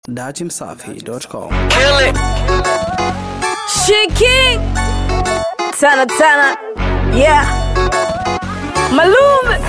Datimsafi.com. Kill it. Shiki Tana Tana Yeah Malume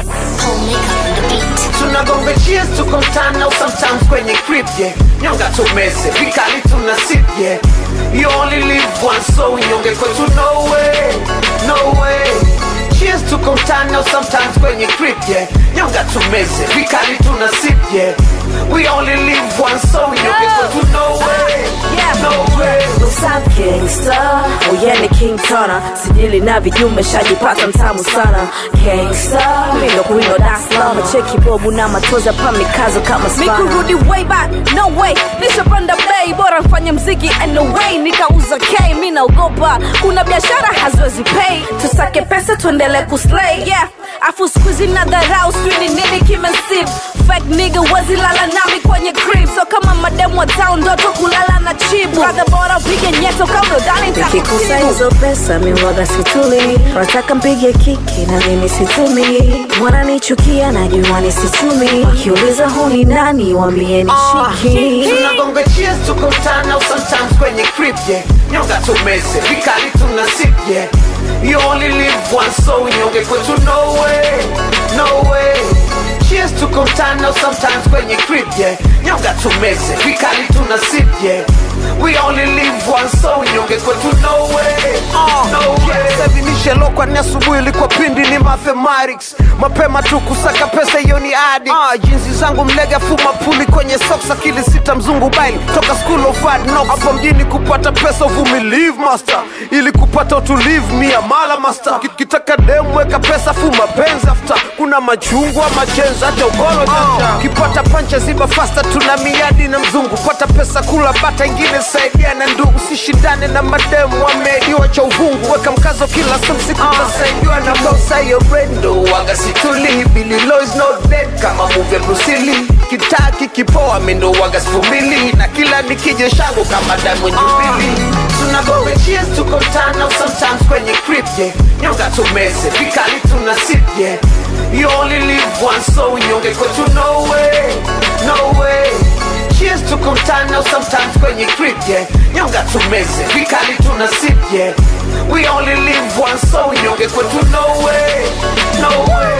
tunagonga cheers tuko mtana au sometimes kwenye crib yeah nyonga tumeze vikali tuna sip yeah you only live once so unyonge kwetu no way no way cheers tuko mtana au sometimes kwenye crib yeah nyonga tumeze vikali tuna sip yeah we only live once so unyonge kwetu no way Yeah. no way Sam Gangsta Uyeni King Tana Sijili na vijume shajipata mtamu sana Gangsta Mindo kuino Dar es Salaam Cheki bobu na matoza pa mikazo kama spana Mikurudi way back No way Nishapanda bay Bora mfanye mziki anyway Nikauza K Mi naogopa Kuna biashara haziwezi pay Tusake pesa tuendele kuslay Yeah Afu squeezy na dharau Sijui ni nini kimensip Fake nigga wezi lala nami kwenye crib So kama mademu wa town Ndoto kulala na chibu Brother bora upige nyeto kama udani nikikusa hizo pesa miwaga situli nataka mpige kiki na mimi situmi wananichukia najua ni sichumi wakiuliza huni nani wambieni shiki tunagonga cheers tuko mtana au sometimes kwenye crib yeah nyonga tumeze vikali tuna sip yeah you only live once so unyonge kwetu no way no way cheers tuko mtana au sometimes kwenye crib yeah nyonga tumeze vikali tuna sip yeah we only live once so unyonge kwetu no way no way savinishelo ni asubuhi ilikuwa pindi ni mathematics mapema tu kusaka pesa hiyo ni adi ah, jinsi zangu mlega fuma puli kwenye socks akili sita mzungu baili toka school of hard knocks hapo mjini kupata pesa uvumilive master ili kupata utulivu mia mala master Ki- kitaka demu weka pesa fuma penzi after kuna machungwa machenza hata ugolo jaja kipata pancha ziba fasta tuna miadi na mzungu pata pesa kula bata ingine saidia na ndugu sishindane na mademu wameidiwa cha uvungu weka mkazo kila samsiku tasaidiwa na Nakosa hiyo brendo waga situli Billy Low is not dead kama movie ya Bruce Lee Kitaa kikipoa mendo waga sifumili Na kila nikije shango kama Diamond Jubilee Tunagonga cheers tuko mtana au sometimes kwenye crib yeah Nyonga tumeze vikali tuna sip yeah You only live once so unyonge kwetu no way no way Cheers tuko mtana au sometimes kwenye crib yeah Nyonga tumeze vikali tuna sip yeah We only live once so unyonge kwetu no way no way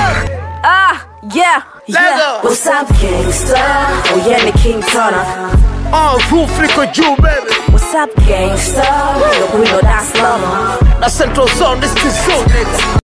Ah yeah Yeah What's up gangsta Uyeni King Tana uh, roof liko juu baby What's up gangsta Mindo kuino Dar es Salaam na central zone this is zone nigga